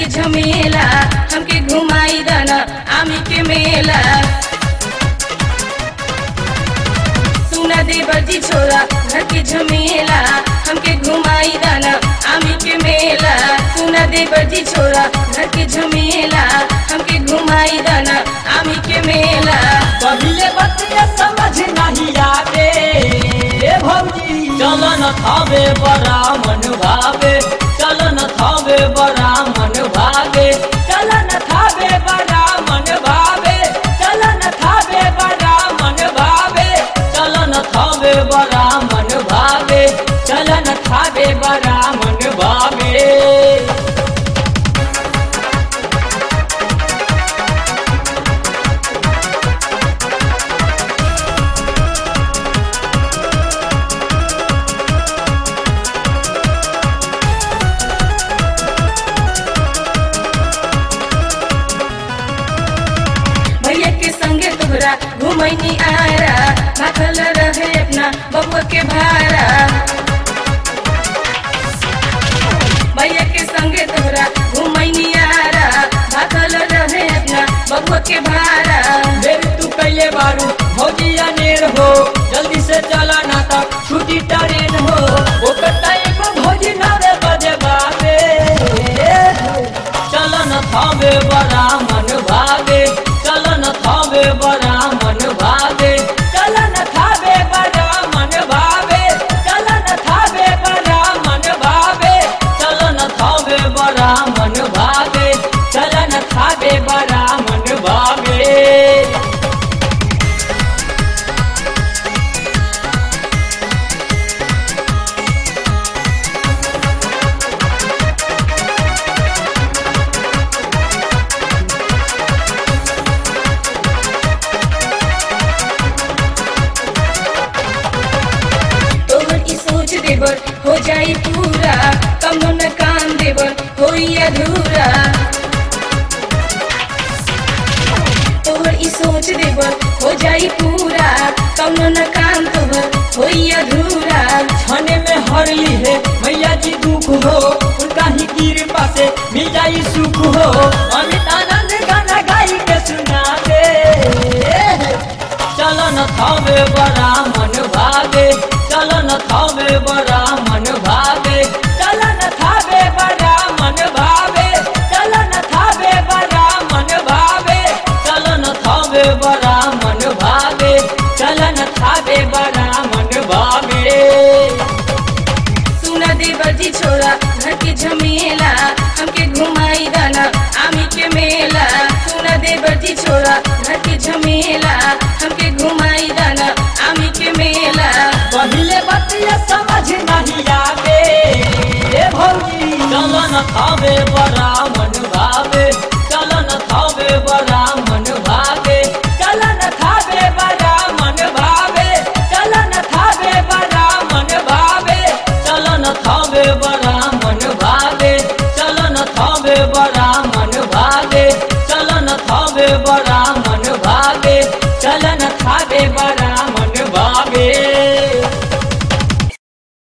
झमेला हमके घुमाई दाना आमी के मेला सुना देवर जी छोरा घर के झमेला हमके घुमाई दाना आमी के मेला सुना देवर जी छोरा घर के झमेला हमके घुमाई दाना आमी के मेला पहिले बतिया समझ नहीं आवे ए भौजी चलन थावे बड़ा मन भावे चलन थावे बड़ा मन भावे चलन थावे बड़ा मन भावे चलन थावे बड़ा मन भावे चलन थावे बड़ा मन भावे चलन थावे बड़ा मन भावे भैया के संगे तोहरा घुमैनी आरा भागल रहे अपना बबुआ के भारा भैया के संगे तोहरा घुमैनी आरा भागल रहे अपना बबुआ के भारा मेरे तू कैले बारू भौजिया नेर हो जल्दी से चला ना तक छुट्टी ट्रेन हो ओ टाइम भौजी नावे बजे बाबे चलन थावे बड़ा मन भागे चलन थावे बड़ा मन भागे चलन थावे बड़ा मन भावे चलन थावे बड़ा मन भावे चलन थावे बड़ा मन भागे चलन थावे बड़ा मन भागे तोहर ई सोच देवर हो जाई पूरा कमनो न काम देवर होई अधूरा तोहर ई सोच देवर हो जाई पूरा कमनो न काम तोहर होई अधूरा छने में हरली है मैया जी दुख हो उनका ही कृपा से मिल जाई सुख हो अमित आनंद गाना गाई के सुना दे चलन थावे बड़ा मन भागे चलन थावे बड़ा मन भागे चलन थावे बड़ा मन भावे चलन थावे बड़ा मन भावे चलन थावे बड़ा मन भावे चलन थावे बड़ा मन भावे सुना देवर जी छोरा घर के झमेला हमके घुमाई दाना आमी के मेला सुना देवर जी छोरा घर के झमेला हमके घुमाई दाना आमी के मेला पहिले बतिया समझ नहीं आवे ए भौजी चलन खावे बड़ा मन भावे